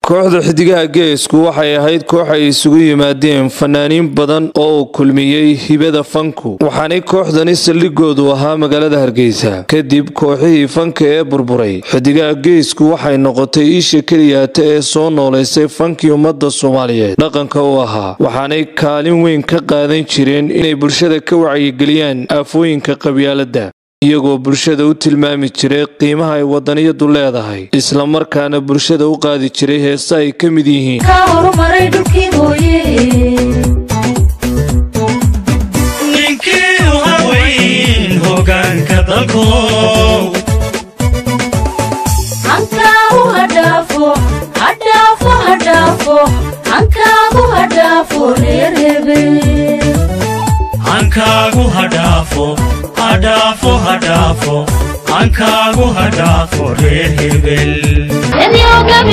kooxda xidigaha geesku waxay ahayd koox ay isugu yimaadeen fanaaniin badan oo uu kulmiyey hibada fanku waxaanay kooxdani saldhigoodu ahaa magaalada hargeysa kadib kooxihii fanka ee burburay xidigaha geesku waxay noqotay isha keliyaata ee soo noolaysay fankii ummadda soomaaliyeed dhaqanka u ahaa waxaanay kaalin weyn ka qaadan jireen inay bulshada ka wacyigeliyaan aafooyinka qabyaaladda iyagoo bulshada u tilmaami jiray qiimaha ay wadaniyadu leedahay isla markaana bulshada u qaadi jiray heese ay ka mid yihiin ninkii u haweyn hogaanka dalkow hankaagu hadhaafo hadhaafo hadhaafo hankaagu hadhaafo reer hebel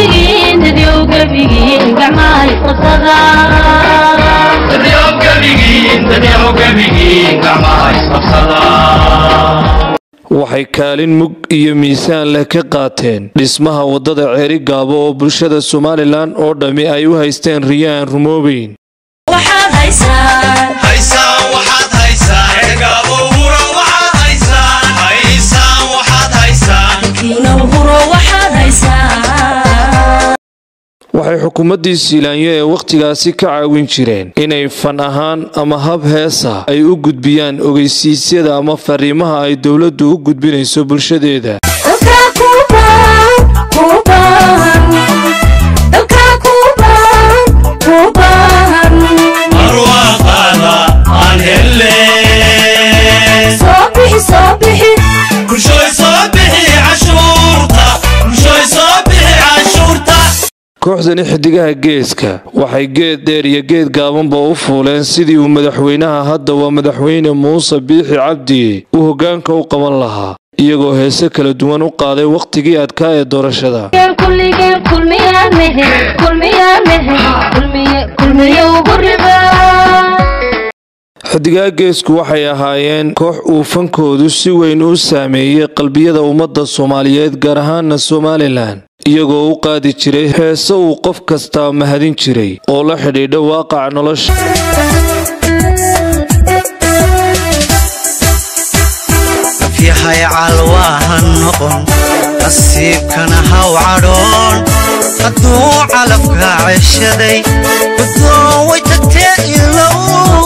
waxay kaalin mug iyo miisaan leh ka qaateen dhismaha waddada ceeri gaabo oo bulshada somalilan oo dhammi ay u haysteen riyaan rumoobeyn waxay xukuumaddii siilaanyo ee wakhtigaasi ka caawin jireen inay fan ahaan ama hab heesa ay u gudbiyaan ogeysiisyada ama fariimaha ay dowladdu u gudbinayso bulshadeeda arwaaqaada aan helle bulshoy soo bixi cashuurta bulshoy soo bixi cashuurta kooxdani xidigaha geeska waxay geed dheer iyo geed gaabanba u fuuleen sidii uu madaxweynaha hadda waa madaxweyne muuse biixi cabdi uu hoggaanka u qaban lahaa iyagoo heese kala duwan u qaaday wakhtigii adkaa ee doorashada xidigaha geesku waxay ahaayeen koox uu fankoodu si weyn u saameeyey qalbiyada ummadda soomaaliyeed gaar ahaana somalilan iyagoo u qaadi jiray heese uu qof kastaa mahadin jiray oo la xidhiidha waaqaca nolosha yahay calwaahan noqon nasiibkana haw cadhoon hadduu calafka ceshaday gudoon way tagtee ilow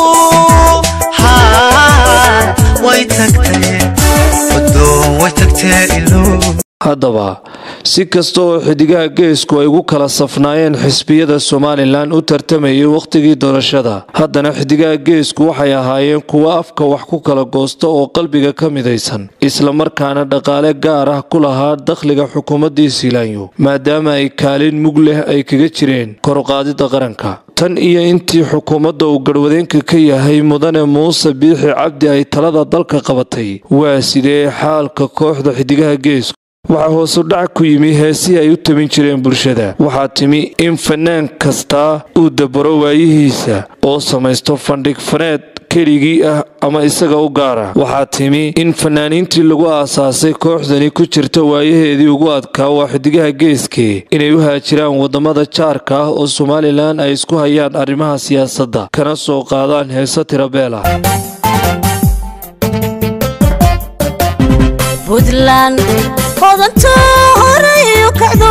way tagtee gudoon way tagtee ilow haddaba si kasta oo xidigaha geesku ay ugu kala safnaayeen xisbiyada somalilan u tartamayay wakhtigii doorashada haddana xidigaha geesku waxay ahaayeen kuwo afka wax ku kala goosta oo qalbiga ka midaysan islamarkaana dhaqaale gaar ah ku lahaa dakhliga xukuumaddii siilaanyo maadaama ay kaalin mug leh ay kaga jireen koruqaadida qaranka tan iyo intii xukuumadda uu garhwadeenka ka yahay mudane muuse biixi cabdi ay talada dalka qabatay waa sidee xaalka kooxda xidigaha geesku waxaa hoosu dhac ku yimi heesihii ay u tabin jireen bulshada waxaa timi in fanaan kastaa uu dabaro waayihiisa oo samaysto fandhig faneed keligii ah ama isaga u gaara waxaa timi in fanaaniintii lagu aasaasay kooxdani ku jirta waayaheedii ugu adkaa waa xidigaha geeskee inay u haajiraan waddamada jaarka ah oo somalilan ay isku hayaan arrimaha siyaasadda kana soo qaadaan heese tirabeela buntland hodanto horeyo kacdo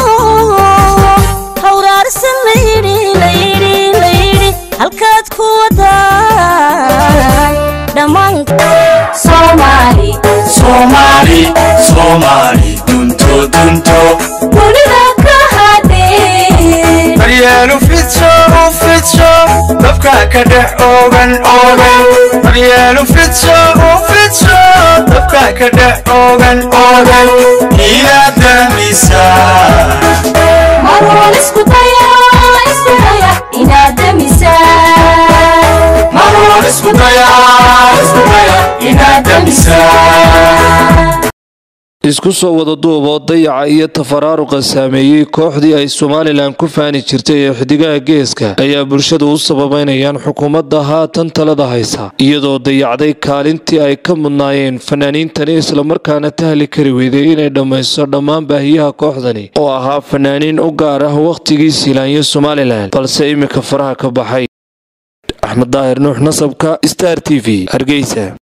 hawraarsan layidhi layidhi layidhi halkaad ku wadaan dhammaan soomaali soomaali soomaali dunto dunto dunida ka hadhin daryeelu fidso u fidso dabka ka dhex oogan oogan daryeelu fidso u fidso dabka ka dhex oogan oogan inaad damisaa marwal isku daya isku daya inaad damisaa marwal isku daya isku daya inaad damisaa isku soo wada duuboo dayaca iyo tafaraaruqa saameeyey kooxdii ay somalilan ku faani jirtay ee xidigaha geeska ayaa bulshadu u sababeynayaan xukuumadda haatan talada haysa iyadoo dayacday kaalintii ay ka mudnaayeen fanaaniintani islamarkaana tahli kari weyday inay dhammayso dhammaan baahiyaha kooxdani oo ahaa fanaaniin u gaar ah wakhtigii siilaanyo somalilan balse iminka faraha ka baxay axmed daahir nuux nasabka star t v hargeysa